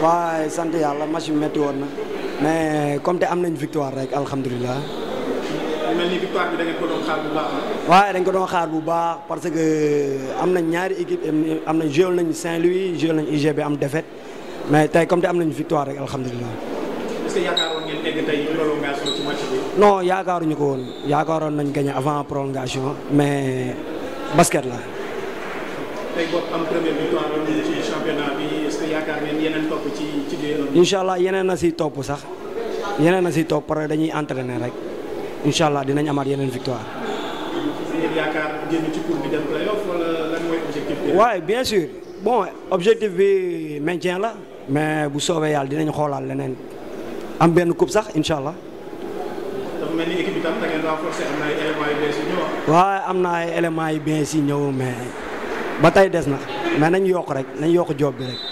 waaye sant yàlla match bi métti woon na mais comme te am nañ victoire rek alhamdulilah. mel ni victoire bi da ngeen ko doon xaar bu baax waaye dañ ko doon xaar bu baax parce que am nañ ñaari équipe am nañ joué nañ Saint-Louis joué nañ UGB am défaite mais tey comme te am nañ victoire rek alhamdulilah. est-ce que yaakaaroon ngeen egg tey prolongation ci match bi. non yaakaaruñu ko woon yaakaaroon nañ gagné avant prolongation mais basket la. tey boo am première victoire ci championnat bi est-ce que yaakaar ngeen yeneen topp ci ci biir. incha allah yeneen na si topp sax yeneen na si topp parce que dañuy entraîner rek incha allah dinañ amaat yeneen victoire. ngeen yaakaar génn ci cour bi dem playoff wala lan mooy objectif bi. waaye bien sûr bon objectif bi maintien la mais bu soobee yàlla dinañ xoolaat leneen am benn coupe sax incha allah. dafa mel ni équipe bi tam da ngeen renforcer am na ay éléments yu bees yu ñëw. waaye am na ay éléments yu bees yi ñëw mais ba tey des na mais nañ yokk rek nañ yokk job bi rek.